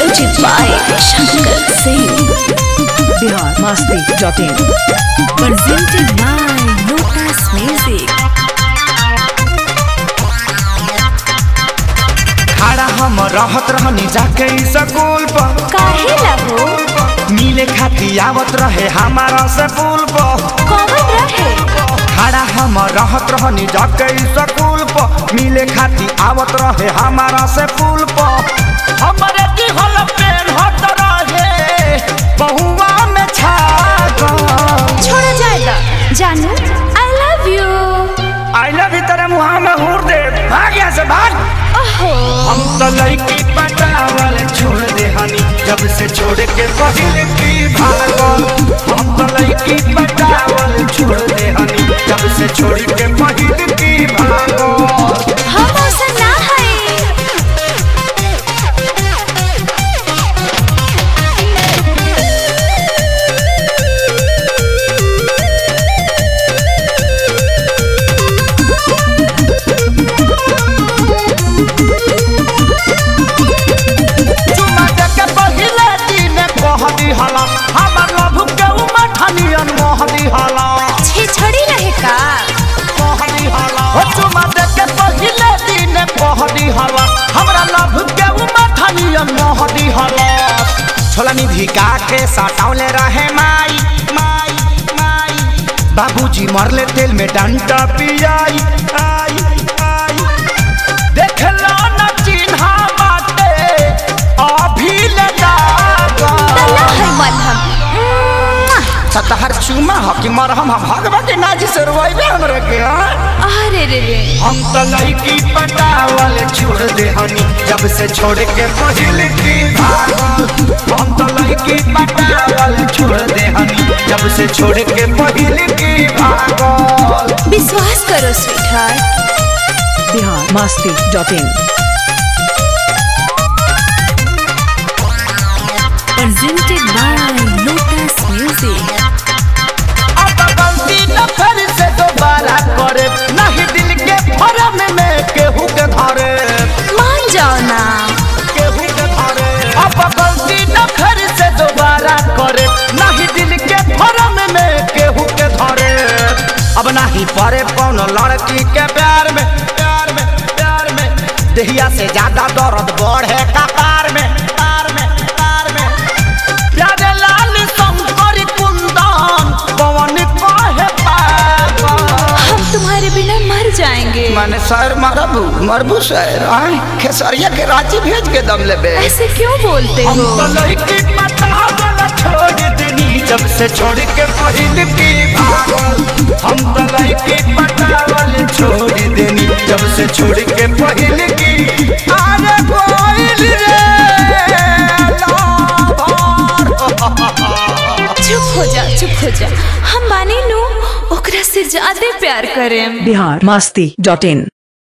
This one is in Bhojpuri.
presented by Shankar Singh. Bihar Masti dot in Presented by Lotus Music. खड़ा हम रहत रहनी जाके स्कूल पर काहे लगो मिले खाती आवत रहे हमारा से पुल पर कौन रहे खड़ा हम रहत रहनी जाके स्कूल पर मिले खाती आवत रहे हमारा से पुल पर हमरे दिहल पेन हट रहे बहुआ में छा गल। छोड़ा जाएगा जानू I love you I love you तेरे मुहा में हूर दे भाग यहाँ से भाग ओहो हम तो लड़की पटावल छोड़ दे हनी जब से छोड़ के पहले की भागल हम तो लड़की पटावल छोड़ दे हनी जब से छोड़ के पहले की भागल हम ऐसा ना है चुमा दे के पहले दिन कह दी हला हमर लभ के उमठनियन मोह दी हला छे छड़ी रहे का कह दी हला हो चुमा दे के पहले दिन कह दी हला हमरा लभ के उमठनियन मोह दी हला छोला निधि का के साटावले रहे माई माई माई बाबूजी मरले तेल में डंडा पियाई आई आई देखला न चिन्हा बाटे अभी ले तला है मलहम सतहर चुमा ह कि मरहम हम भगवा के नाजी से रोइबे हमरा के हाँ? अरे रे रे हम तो लड़की पटावल छोड़ दे हनी जब से छोड़ के पहिल की भागल हम तो लड़की पटावल छोड़ दे हनी जब से छोड़ के पहिल की भागल विश्वास करो sweetheart Bihar Masti dot in presented by Lotus Music. अब गलती न फिर से दोबारा करे नहीं दिल के फरम में केहू के धरे मान जाओ ना केहू के धरे अब गलती न फिर से दोबारा करे नहीं दिल के फरम में केहू के धरे अब नहीं पड़े कौन लड़की के प्यार में प्यार में प्यार में दहिया से ज्यादा दर्द बढ़े कपार में कार में कार में प्यारे लाल शंकर कुंदन पवन कहे पागल हम तुम्हारे बिना मर जाएंगे माने सर मरबू मरबू सर आए खेसरिया के रांची भेज के दम लेबे ऐसे क्यों बोलते हम हो तो लड़की पटावल छोड़ देनी जब से छोड़ के पहिल की भागल हम तो लड़की पटावल छोड़ देनी जब से छोड़ के पहिल की अरे कोइल रे लाभार। चुप हो जा चुप हो जा हम मानी नू ओकरा से ज्यादा प्यार करें बिहार मस्ती डॉट इन